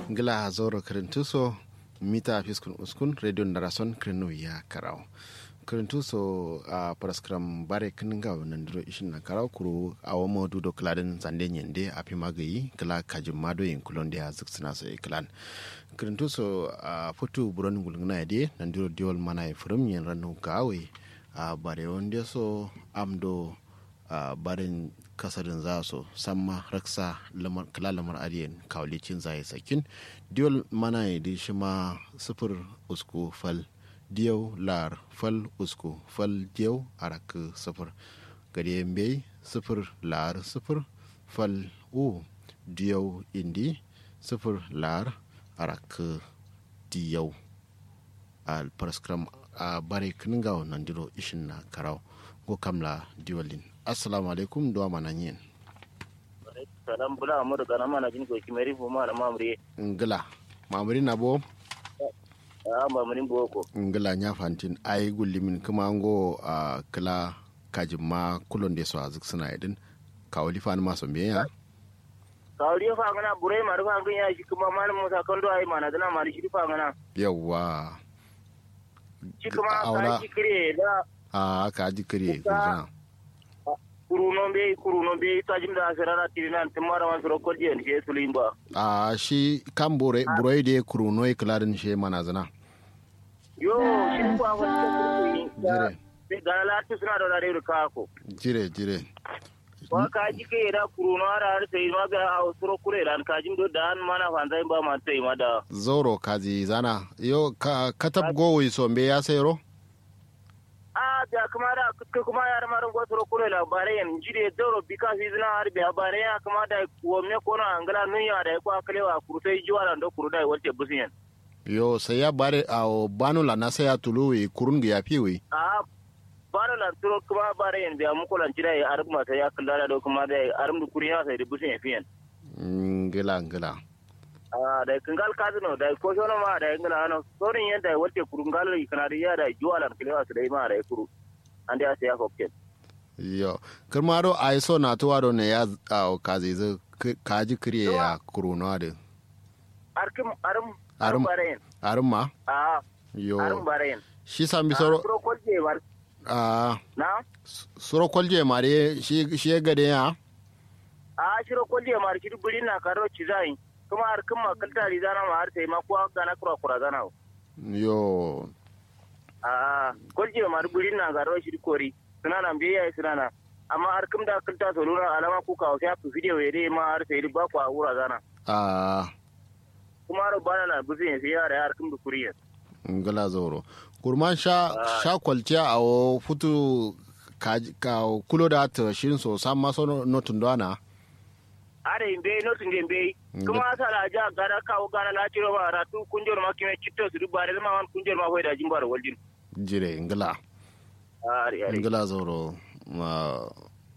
ngila zoro kirintuso mita fiskun uskun radio narason kirinu ya karau kirintuso a paraskram bare kininga nandiro ishin na karau kuru awo modu do kladin zande nyende api magayi kala kajim mado yin kulon da ziksina so iklan kirintuso a futu buron gulguna yade nandiro diol mana ya furum yin ranu gawe a bare wanda so amdo a barin kasarin za su samma raksa kala lamar ariyan kawlicin zai sakin diol mana ya di shi ma sufur usku fal diyau lar fal usku fal diyau arak sufur gade bai sufur lar sufur fal u diyau indi sufur lar arak diyau a paraskram a bare kininga nan diro ishin na karau go kamla diwalin assalamu alaikum duwa mana yin salam bula amur kana mana jin ko kimeri fu mana mamri ngila mamri na bo a mamri boko ngila nya fantin ai gullimin kuma ngo a kila kajin ma kulon da so azik suna idin kawali fa ma so meya kawali fa ngana burai ma rufa ngun ya shi kuma malam musa kando ai mana dana ma shi fa ngana yawa shi kuma ka shi kire da a ka ji kire kuma kuruno be kuruno be tajim da asirana tirinan timara man soro kodje en she sulimba a shi kan bore buroi de kuruno e kladin she mana zana yo shi ko awon jire be galala tu suna da dare ka ko jire jire wa ka ji ke da kuruno ara har sai ma ga a soro kure dan ka jim do dan mana fanzai ba man sai ma da zoro kaji zana yo ka katab gowi so be ya sayro a da kuma da kuka kuma yar marin gwatoro kure labarai yan jide doro bika fi zina har biya bare ya kuma da wamne kono angala nunya da ko akalewa kurtai jiwa da ndo kurudai walte busiyan yo sai ya bare a banu la na sai ya tuluwi kurun ga yafi a banu la turo kuma bare yan biya muko lan jida ya arbu mata ya kallada da kuma da arum du kuriya sai da busiyan fiyan ngila ngila a da kangal kazino da ko shono ma da ngala no sorin yanda walte kurungal kana da ya da jiwa lan kalewa su dai ma da kuru ande ase ya hokken yo kirmaro ai so na to wado ne ya a kaze zu kaji kriye ya kuruno da arkim arum arum barayin arum ma a yo arum barayin shi sami soro soro kolje war a na soro kolje mare shi shi gade ya a shiro kolje mar shi buri na karo cizai kuma arkim ma kalta rizana ma har sai ma ko gana kura kura gana yo a kolje mar buri na karo shi kori suna nan biya suna nan amma arkim da kalta soluna alama ku ka sai ku video yede ma har sai ba ku a wura gana a kuma ro bana na buzi sai ya da arkim da kuriya ngala zoro kurman sha sha kwalciya a o futu ka ka kulo da ta shin so sam ma so no tundana are imbe no tunge imbe kuma sala ja gara kawo gara la ciro ba ratu kunjor ma kime chitto su dubare ma wan kunjor ma hoida jimbar waljin jire ngala ari ari ngala zoro ma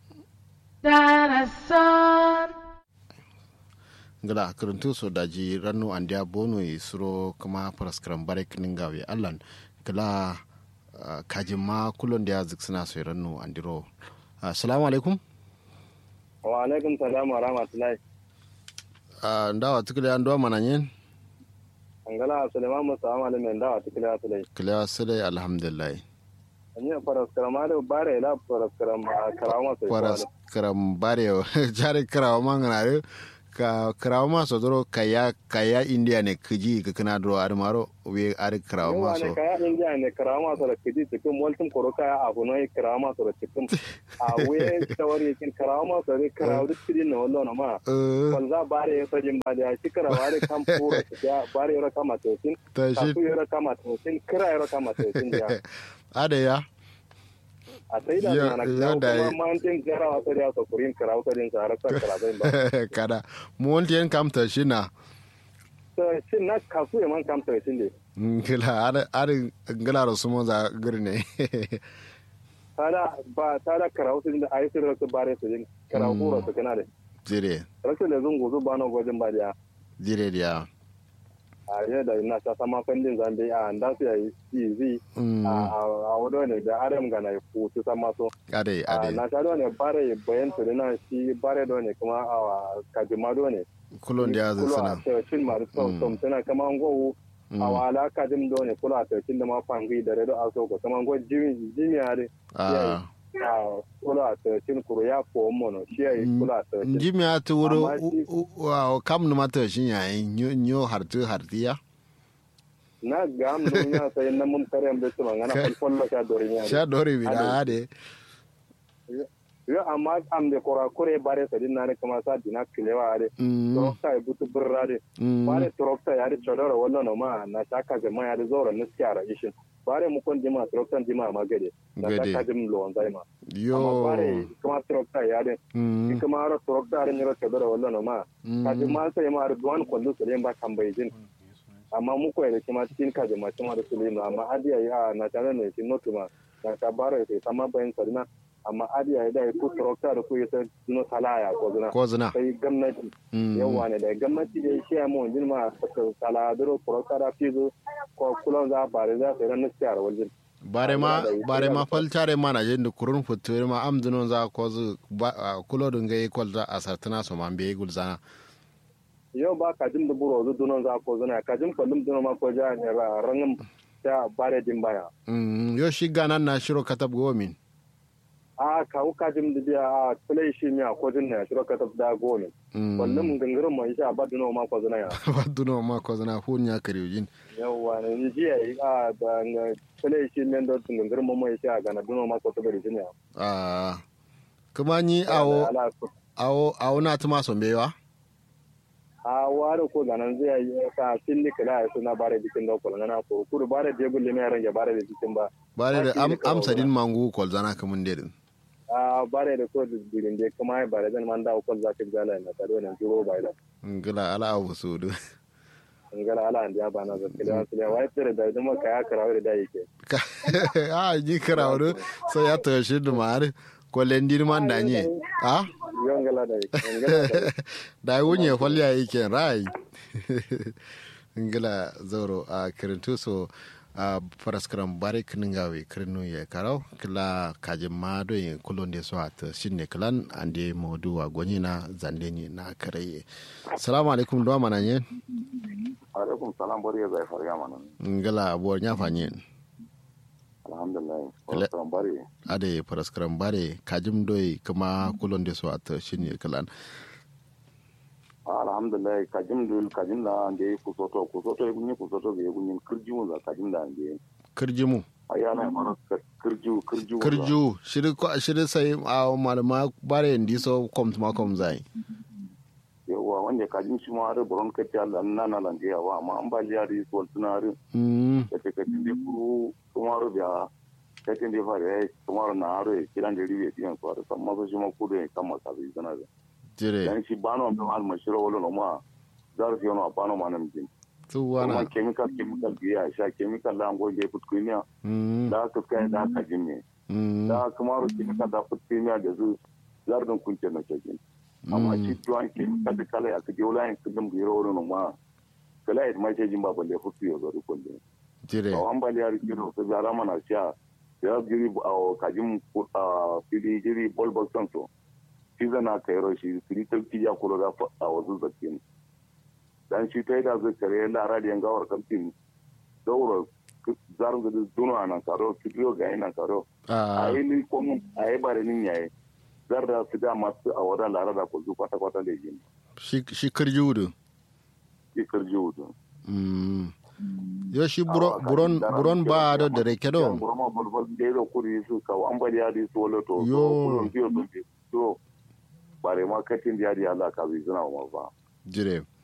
ngala karantu so daji ranu andia bono e suro kama paraskram bare kininga we allan kala kajima kulon da ziksina so ranu andiro assalamu alaikum wa alaikum salam wa rahmatullahi ndawa tukile ando mananyen angala suleiman musa amale men dawa tukile atulai kila sile alhamdulillah anya paraskram ale bare la paraskram karama sai paraskram bare jare karawa mangana ka karawa ma so doro kaya kaya india ne kiji ka kana doro armaro we ar karawa ma so kaya india ne karawa ma so kiji cikin mulkin koro kaya abu no karawa ma so cikin a we tawari kin karawa ma so ne karawa duk tidin na wallo na ma kwanza bare ya sajin ba da shi karawa ne kan pura ya bare ya kama to sin ta shi ya kama to sin kira ya kama to sin ya ada ya a sai da na kuma mountain gara wata da ta kurin kara wata din sa harkar kara zai ba kada mu wonti en kam ta shi na to shin na kasu man kam ta shi ne ngila ada ada ngila ro sumo za gurne tada ba tada kara wata din da ayi sirra su bare su din kara kura su kana da jire rashin da zungu zu ba na gwajin ba da jire dia a yadda ina ta sama kandin zambe a da su yayi easy a wado ne da adam ga na ku su sama so ade ade na ta do ne bare bayan su na shi bare do ne kuma a kajima do ne kulon da ya zai kulo a sana tawcin ma tom tom tana kama ngo a wala ka dim do ne kulo a tawcin da ma fangi da redo a so ko kama ngo jimi jimi ade a a kulo a tawcin kuro ya ko mono shi ai kulo a tawcin njimi ya ta wuro Amma shi- u- u- wa kam numa ta shi yayin nyo- nyo hartu hartiya na gam do nya sai na mun tare am da tuma ngana Ka- fol fol ka do nya sha dore bi da ade yo amma am de kora kore bare sa din na ne kama sa dina kilewa ade Mm, trokta e butu burrade mm, bare trokta ya ri chodoro wallo no ma na shaka ga ma ya ri zoro na skara ishin bare mu kon dima trokta dima ma gade na Gade. shaka dim lo zai ma amma yo bare kuma trokta ya de Mm, kuma ro trokta ri ni ro chodoro wallo no ma ka ji mm, ma sai ma ri duwan kollu su ba kan bai jin amma mu ko da kuma tin ka ji ma kuma da sulino amma adiya ya na tare ne tin no kuma na ka bare sai sama bayan sarina amma adiya ya da ku trokta da ku ya ta no talaya ko zuna ko zina sai gwamnati Mm, yawa ne da gwamnati da shi ya mu wajen ma saladuro kurokara fizo ko kulon za bare za su ran nasiya a wajen bare ma bare ma faltare ma na jin da kurun future ma am dinon za ko zu ba- a, kulo dun gai kol za a sartana so man be gulzana yau ba ka jin da buro zu dunon za ko zuna ka jin kullum dunon ma ko ja ne ra rangin ta bare din baya Mm, yo shi ganan na shiro katab gomin a kawo ka jin da biya a kulai shi miya ko jin na shiro ka da gone Mm, kullum gangarin mai sha ba dunon ma ko zuna ya ba duno ma ko zina hun ya kariujin yawa ne ni ji ai a da kulai shi miyan da gangarin mai sha ga na dunon ma ko ta bari jin ya a kuma ni awo Ala- awo awo na tuma son bewa a ware ko ganan zai yi ka filli kala ya suna bare bikin da kula ngana ko kuru bare de gulle me range bare da bikin ba bare da Ba am shi ne kawai amsa din mangu kol zana kamun dedin a bare da ko da birin de kuma ai bare dan man da ko za ka gala na tare nan juro bai da ngila ala abu sudu ngala ala andi ba na zaka da sai wai tare da duma ka ya karawo da yake a ji karawdo so ya to shi dumar ko lendir man danye a yo ngala da yake ngala da yake. da wunye falya yake rai ngila zoro a kirintu so a paraskram bare kningawe kirinu ye karau kila kajin ma do yin kulon de so at shinne klan ande modu wa gonyina zandeni na karaye assalamu alaikum do mananye alaikum salam bari ya zai farya mana ngila abuwar nya fanyen alhamdulillah Ele- wasu bari ade paraskram bare kajim doy kuma kulon de so at shinne klan alhamdulillah kajim dul kajim da ande kusoto kusoto ya gunyi kusoto ga gunyi kirji mun za kajim da ande kirjimu ayana mara kirju kirju kirju shiri ko shiri sai a malama bare ndi so kom ma kom zai yawa wanda kajim shi ma har buron kace Allah nan nan lande yawa amma an ba jari ko tunari mm da take kajim da kuru kuma ru da kajim da fare kuma na haro kiran da riwe tiyan so har amma so shi ma kudu ne kan masa bi zana da jire dan shi bano da al mashiro wala no ma zar fi no bano ma nan jin tu kuma wana chemical chemical biya sha chemical la ngo je putkunya mm da ka kai da ka jimme mm da kuma ro chemical da putkunya da zu zardin kunce na cikin amma shi tuwan chemical da kala ya kaje wala yin kudin biro no ma kala ya mai jin ba balle futu yo zo ko ne jire to an bali ya rikiro to zara mana sha ya jiri a kajin a fili jiri bol bol santo shi zana kai ro shi fili talki ya kula da a wasu zakin dan shi ta yi da zai kare lara da yangawar kamfin daura zarin da duno a nan karo fitiyo ga nan karo a a yi ni komu a yi bare nin yayi zar da su da masu a wadda lara da kuzu kwata kwata da yin shi shi kirju du ikar ji wudu mm yo shi buro- buron buron ba da dare kedo burma bulbul da ya kuri su ka an bari ya di su wala to Yo. kullum biyo to to bare ma katin da ya di Allah ka bi zina ma ba jire